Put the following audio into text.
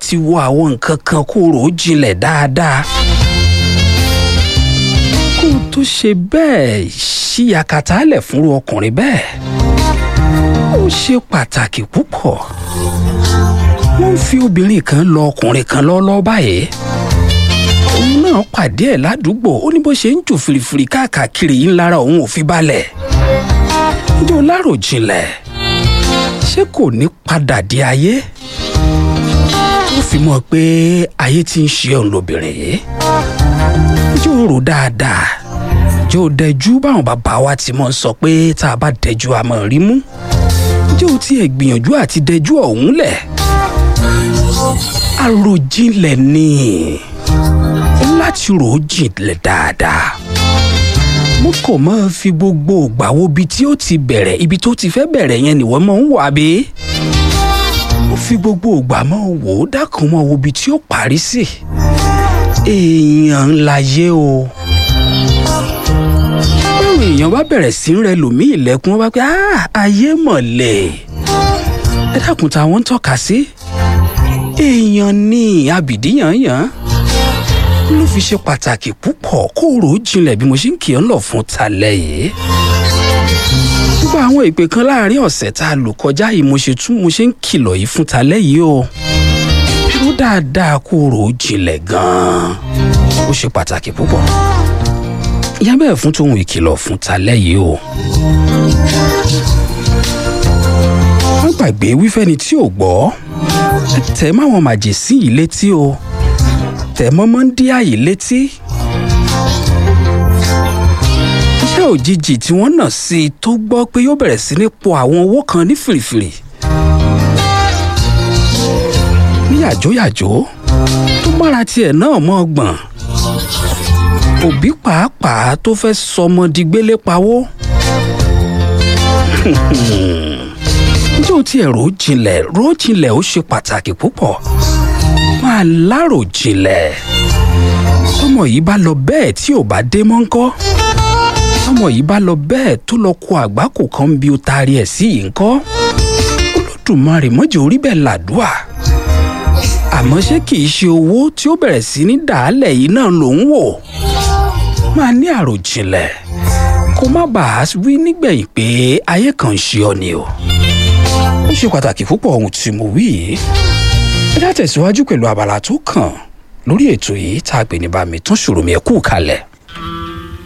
láti wo àwọn nǹkan kan kó rò ó jinlẹ̀ dáadáa kó o tó ṣe bẹ́ẹ̀ ṣí yakata lẹ̀ fúnru ọkùnrin bẹ́ẹ̀ ó ṣe pàtàkì púpọ̀ wọ́n ń fi obìnrin kan lọ ọkùnrin kan lọ́lọ́ báyìí òun náà pàdé ẹ̀ ládùúgbò ó ní bó ṣe ń jò fìrìfìrì káàkiri yìí ńlára òun ò fi balẹ̀ ǹjẹ́ o láròjinlẹ̀ ṣé kò ní padà di ayé ó fi mọ̀ pé ayé ti ń ṣe òun lóbìnrin yìí ǹjẹ́ o rò dáadáa ǹjẹ́ o dẹjú báwọn bàbá wa ti mọ̀ ń sọ pé tá a bá dẹjú a máa rí mú ǹjẹ́ o tiẹ̀ gbìyànjú àti dẹjú ọ̀hún lẹ̀ àròjinlẹ̀ ni láti rò ó jinlẹ̀ dáadáa mo kò máa fi gbogbo ògbà wo ibi tí ó ti bẹ̀rẹ̀ ibi tó ti fẹ́ bẹ̀rẹ̀ yẹn nìwọ́n máa ń wà bí mo fi gbogbo ògbà máa wò ó dákun máa wo ibi tí ó parí sí èèyàn ńlá yé o báwo èèyàn bá bẹ̀rẹ̀ sí ń rẹ lòmíì ilẹ̀kùn wọn bá pẹ́ ayé mọ̀lẹ́ ẹ dákun táwọn ń tọ́ka sí èèyàn ní àbìdíyànyàn ló fi ṣe pàtàkì púpọ̀ kó rò ó jinlẹ̀ bí mo ṣe ń kì í lọ fún talẹ̀ yìí. gbogbo àwọn ìpè kan láàrin ọ̀sẹ̀ tá a lò kọjá yìí mo ṣe tún mo ṣe ń kìlọ̀ yìí fún talẹ̀ yìí o. rò dáadáa kó rò ó jinlẹ̀ gan-an ó ṣe pàtàkì púpọ̀. ìyá bẹ́ẹ̀ fún tòun ìkìlọ̀ fún talẹ̀ yìí o. wọ́n gbàgbé wífẹ́ni tí ò gbọ́ tẹ̀ máwọn màjèsí yìí létí o tẹ̀ mọ́mọ́ ń dí àyè létí. iṣẹ́ òjijì tí wọ́n nà sí i tó gbọ́ pé yóò bẹ̀rẹ̀ sí ní po àwọn owó kan ní fìrìfìrì. ní yàjóyàjó tó mára tiẹ̀ náà mọ́ ọgbọ̀n. òbí pàápàá tó fẹ́ sọmọ di gbélé pawó. ǹjẹ́ o tiẹ̀ rò ó jinlẹ̀ rò ó jinlẹ̀ ó ṣe pàtàkì púpọ̀ máa láròjinlẹ̀ tọmọ yìí bá lọ bẹ́ẹ̀ tí ò bá dé mọ́ ńkọ́ tọmọ yìí bá lọ bẹ́ẹ̀ tó lọ kó àgbákò kan bí ó taari ẹ̀ sí yìí ńkọ́ olódùmarè mọ́jọ orí bẹ́ẹ̀ làdúà àmọ́ ṣé kìí ṣe owó tí ó bẹ̀rẹ̀ sí ní dàálẹ̀ yìí náà ló ń wò máa ní àròjinlẹ̀ kó má bàa wí nígbẹ̀yìn pé ayé kan ń ṣe ọ ni o ó ṣe pàtàkì púpọ̀ ohun tí mo wí yìí ẹ já tẹ̀síwájú pẹ̀lú abala tó kàn lórí ètò yìí tá a pè ní bá mi tún ṣòro mi ẹ̀ kú kalẹ̀.